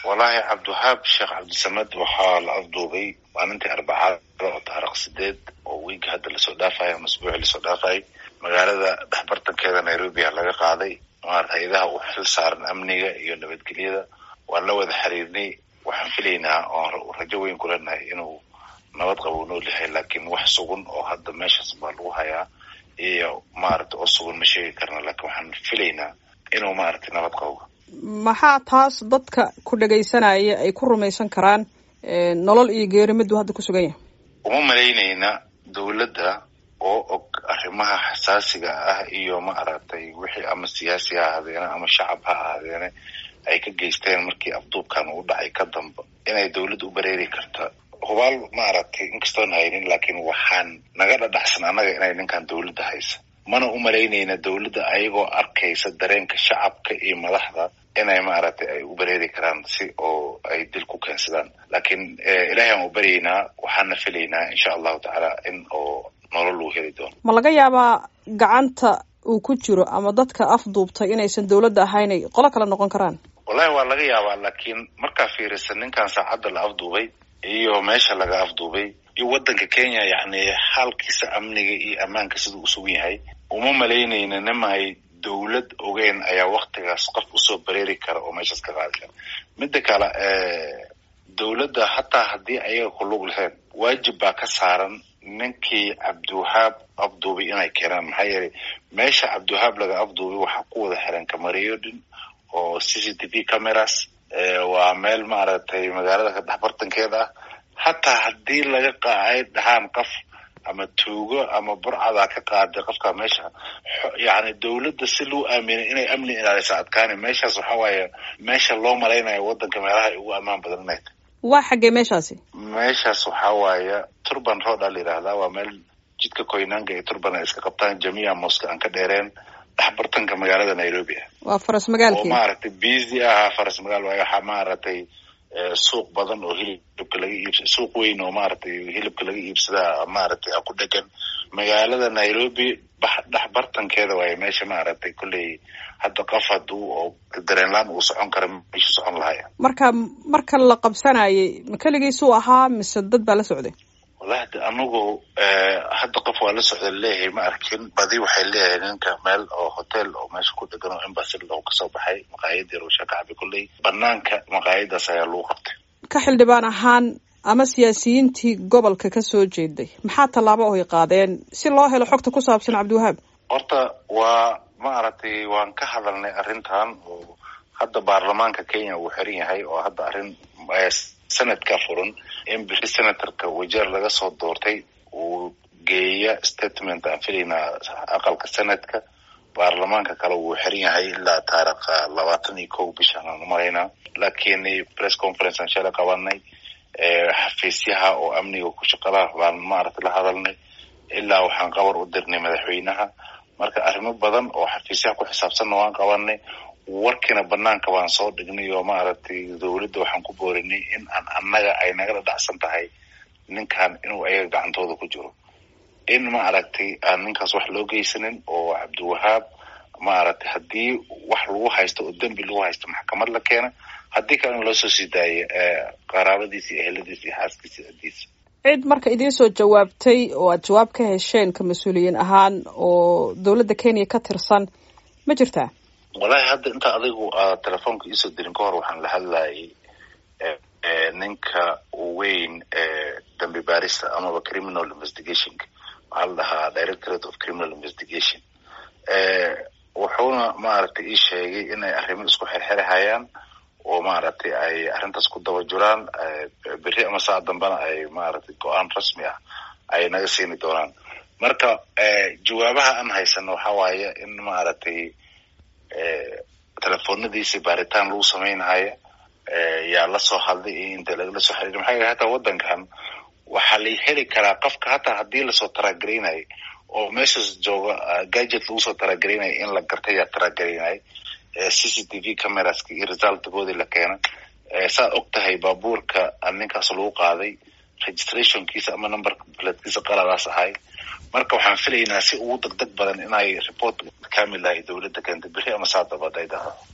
wallaahi cabdiwahaab sheekh cabdisamed waxaa la afduubay maalintii arbacada oo taariikh sideed oo wiigi hadda lasoo dhaafayo ama asbuucii lasoo dhaafayay magaalada dhexbartankeeda nairobi a laga qaaday maarata hay-adaha u xil saaran amniga iyo nabadgelyada waan la wada xiriirnay waxaan filaynaa oon rajo weyn ku leenahay inuu nabad qabo u nool yahay laakiin wax sugan oo hadda meeshaas baa lagu hayaa iyo maarata oo sugan ma sheegi karna laakiin waxaan filaynaa inuu maaragtay nabad qabo maxaa taas dadka ku dhagaysanaya ay ku rumaysan karaan nolol iyo geeri miduu hadda ku sugan yahay uma malaynayna dawladda oo og arrimaha xasaasiga ah iyo maaragtay wixii ama siyaasi ha ahaadeene ama shacab ha ahaadeene ay ka geysteen markii afduubkan uu dhacay ka damba inay dawladda u bareeri karta hubaal maaragtay inkastoon haynin laakiin waxaan naga dhadhaxsan annaga inay ninkan dawladda haysa mana u malaynayna dawladda ayagoo arkaysa dareenka shacabka iyo madaxda inay maaragtay ay u bareeri karaan si oo ay dil ku keensadaan laakiin ilahay aan u baryaynaa waxaana filaynaa insha allahu tacaala in oo nolol uu heli doono ma laga yaabaa gacanta uu ku jiro ama dadka afduubtay inaysan dawladda ahaynay qolo kale noqon karaan wallahi waa laga yaabaa laakiin markaa fiirisa ninkan saacadda la afduubay iyo meesha laga afduubay iyo waddanka kenya yacni xaalkiisa amniga iyo ammaanka siduu usugan yahay uma malaynayna nimay dawlad ogeyn ayaa waktigaas qof usoo bareeri kara oo meeshaas ka qaadi kara midda kale dawladda hataa haddii ayaga ku lug lahayn waajib baa ka saaran ninkii cabdiwahaab afduubay inay keenaan maxaa yeelay meesha cabdiwahaab laga afduubay waxaa ku wada xiran kamariyodhin oo c c t v cameras waa meel maaragtay magaalada dhexbartankeeda ah hataa haddii laga qaay dhahaan qof ama tuugo ama burcada ka qaaday qofka meesha yani dawladda si loo aaminay inay amni ilaalisa adkaani meeshaas waxa waaye meesha loo malaynayo waddanka meelaha ay ugu ammaan badan inay tahay waa xaggee meeshaasi meeshaas waxaa waaye turban road a la yidhaahdaa waa meel jidka koynanga iyo turban ay iska qabtaan jamia moska aan ka dheereen dhexbartanka magaalada nairobi ah waa faras magaalkii oo maaragtay busy ahaa faras magaal waayo waxaa maaragtay suuq badan oo hilibka laga iibsa suuq weyn oo maaragtay hilibka laga iibsadaa maaragtay ku dhegan magaalada nairobi dhex bartankeeda waayo meesha maaragtay kolley hadda qof haduu oo dareenlaan uu socon kara meeshu socon lahaya marka marka la qabsanayay ma keligiisuu ahaa mise dad baa la socday wallahi de anigu hadda qof waa la socda leeyahay ma arkin badi waxay leeyahay ninka meel oo hotel oo meesha ku dhegan oo embassy loo kasoo baxay maqaayad yar oo shakacabi kulley banaanka maqaayadaas ayaa lagu qabtay ka xildhibaan ahaan ama siyaasiyiintii gobolka ka soo jeeday maxaa tallaabo oy qaadeen si loo helo xogta ku saabsan cabdiwahaab horta waa maaragtay waan ka hadalnay arrintan oo hadda baarlamaanka kenya uu xiran yahay oo hadda arrin sanadka furan in bixi senatorka wajeer laga soo doortay uu geeya statement aan filaynaa aqalka senadka baarlamaanka kale wuu xiran yahay ilaa taarikha labaatan iyo kow bishaan aan umalaynaa laakiin press conference aan shalay qabanay xafiisyaha oo amniga ku shaqalaha baan maaragtay la hadalnay ilaa waxaan qabar u dirnay madaxweynaha marka arrimo badan oo xafiisyaha ku xisaabsanna waan qabanay warkiina banaanka waan soo dhignay oo maaragtay dawladda waxaan ku boorinay in aan annaga ay naga dhadhacsan tahay ninkan inuu ayaga gacantooda ku jiro in maaragtay aan ninkaas wax loo geysanin oo cabdiwahaab maaragtay haddii wax lagu haysto oo dembi lagu haysto maxkamad la keena haddii kale in loo soo sii daayo qaraabadiisa iyo eheladiisa iyo xaaskiisa adiisa cid marka idiin soo jawaabtay oo aad jawaab ka hesheen ka mas-uuliyiin ahaan oo dawladda kenya ka tirsan ma jirtaa wallahi hadda inta adigu aad telefoonka iisoo dirin ka hor waxaan la hadlayay ninka weyn dambi baarista amaba criminal investigationka waxaa la dhahaa directorate of criminal investigation wuxuuna maaragtay ii sheegay inay arrimo isku xirxirhayaan oo maaragtay ay arrintaas ku daba jiraan berri ama saa dambena ay maaragtay go-aan rasmi ah ay naga siini doonaan marka jawaabaha aan haysano waxa waaye in maaragtay telefoonadiisi baaritaan lagu sameynhaya yaa lasoo hadlay iyo inta lagala soo xiriir maxaa yele hataa waddankan waxaa la heli karaa qofka hataa haddii lasoo taragareynayo oo meeshaas jooga gadget lagu soo taragareynayo in la gartay yaa taragareynayo c c t v cameraska iyo resultkoodii la keena saad og tahay baabuurka ninkaas lagu qaaday registrationkiisa ama number platkiisa qaladaas ahay marka waxaan filaynaa si ugu deg deg badan inay report kamil ahay dawladda keenta beri ama saa dabad ay dhahdo